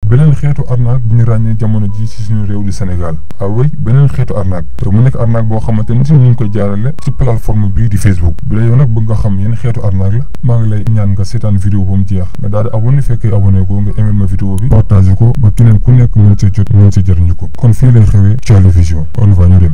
beneen xeetu arnaque bu ñu ràññee jamono ji ci suñu réew di Sénégal ah oui beneen xeetu arnaque te mu nekk arnaque boo xamante ni si ñu ngi koy jaarale ci plateforme bii di Facebook bi la yow nag bëgg nga xam yéen xeetu arnaque la maa ngi lay ñaan nga seetaan vidéo ba mu jeex nga daal di abonné fekkee abonné ko nga aimé ma vidéo bi partagé ko ba keneen ku nekk mën see jot mën see jëriñu ko kon fii lay xewee Thialy Vision on va ñu dem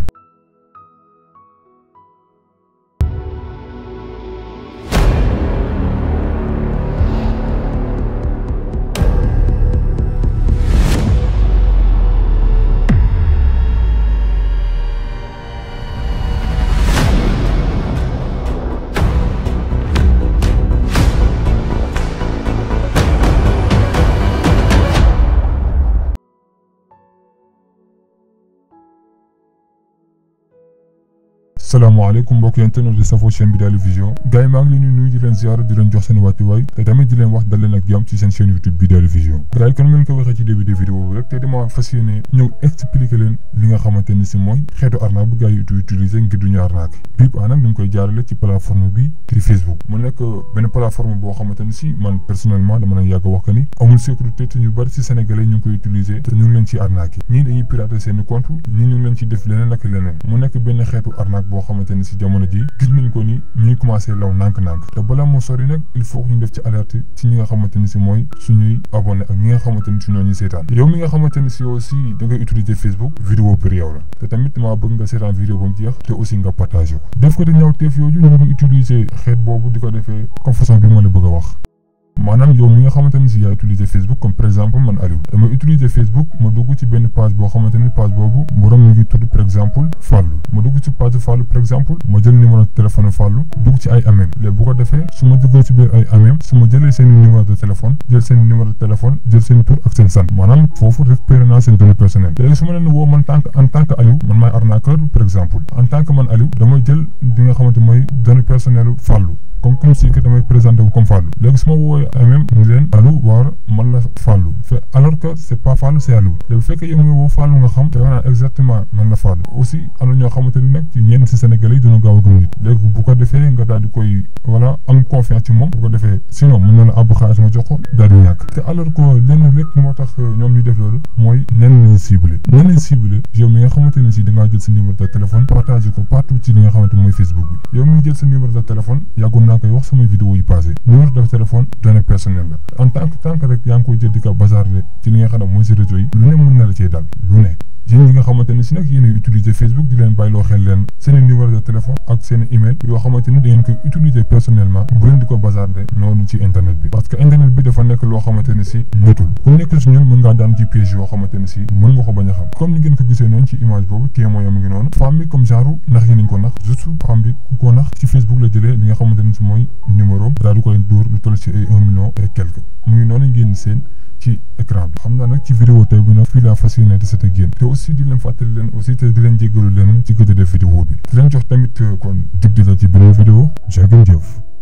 salaamaaleykum mbokk yéen internet di safoo chaîne bi Thialy Vision gars yi maa ngi leen di nuyu di leen ziar di leen jox seen wàccuwaay te tamit di leen wax dal leen ak jàmm ci seen chaîne YouTube bi Thialy Vision gars yi kon ngeen ko waxee ci début de vidéo bi rek te dama fas yéene ñëw expliquer leen li nga xamante ni si mooy xeetu arnaque bu gars yi utiliser ngir duñu arnaque bii ba nag ñu ngi koy jaarale ci plateforme bi di Facebook mu nekk benn plateforme boo xamante ni si man personnellement dama leen yàgg wax que ni amul sécurité te ñu bari si sénégalais ñu ngi koy utiliser te ñu ngi leen ci arnaque ñii dañuy pirater seen compte ñii ñu ngi leen ci def leneen ak leneen mu nekk benn xeetu arnaque boo xamante ni si jamono ji gis nañ ko ni mi ngi commencé law nànk-nànk te balaa moo sori nag il faut que ñu def ci alerte ci ñi nga xamante ni si mooy suñuy abonné ak ñi nga xamante ni si ñoo ñuy seetaan yow mi nga xamante ni si aussi da ngay utiliser Facebook vidéo pour yow la te tamit maa bëgg nga seetaan vidéo ba mu jeex te aussi nga partagé ko def ko te ñaaw teef yooyu ñu ngi utiliser xeet boobu di ko defee comme façon bi ma la bëgg a wax maanaam yow mi nga xamante ni si yaa utiliser Facebook comme par exemple man Aliou dama utiliser Facebook ma dugg ci benn page boo xamante ni page boobu borom mi ngi tudd par exemple Fallou ma dugg ci page Fallou par exemple ma jël numéro téléphone Fallou dugg ci ay amem léegi bu ko defee su ma duggee ci biir ay amem su ma jëlee seen numéro de téléphone jël seen numéro de téléphone jël seen tur ak seen sant maanaam foofu récupéré naa seen données personnelles léegi su ma leen woo man tant que en tant que Aliou man maay arnaqueur par exemple en tant que man Aliou damay jël li nga xamante mooy données personnelles Fallou comme comme si que damay présenté wu comme Fallou léegi su ma woowee même ni leen Aliou war man la Fallou fait alors que c' est pas Fallou c' est Aliou léegi bu fekkee yow mi woo Fallou nga xam te wax naa exactement man la Fallou aussi am na ñoo xamante ni nag ci ñenn si Sénégalais yi dina gaaw a gëm nit léegi bu ko defee nga daal di koy voilà am confiance ci moom bu ko defee sinon mën na la àbb xaalis nga jox ko daal di ñàkk te alors que lenn lépp moo tax ñoom ñu def loolu mooy nen lañ ciblé nen lañ ciblé yow mi nga xamante ne si da ngaa jël sa numéro de téléphone partagé ko partout ci li nga xamante mooy Facebook bi yow mi jël sa numéro de téléphone yàggoon naa koy wax samay vidéo yi passé numéro de téléphone données personnelles la en tant que tant que rek yaa ngi koy jël di ko bazarder ci li nga xam ne mooy si réseau yi lu ne mën na la cee dal lu ne yéen ñi nga xamante ne si nag yéen a utiliser Facebook di leen bàyyiloo xel leen seen numéro de téléphone ak seen email yoo xamante ni da ngeen koy utiliser personnellement bu leen di ko bazarder noonu ci internet bi parce que internet bi dafa nekk loo xamante ne si motul ku nekk si ñun mën ngaa daan ci piège yoo xamante ne si mën nga ko bañ a xam comme ni ngeen ko gisee noonu ci image boobu témoin mi ngi noonu femme bi comme genre ndax yi nañ ko nax juste femme bi ku ko nax ci Facebook la jëlee li nga xamante ne si mooy numéro daal di koy dóor lu toll ci ay un million et quelque mu ngi noonu ngeen seen ci écran bi xam naa nag ci vidéo tey bi nag fii laa fas yéene di set ak yéen te aussi di leen fàttali leen aussi te di leen jéggalu leen ci gëj a def vidéo bi di leen jox tamit kon dig di la ci beneen vidéo jaa ngeen jëf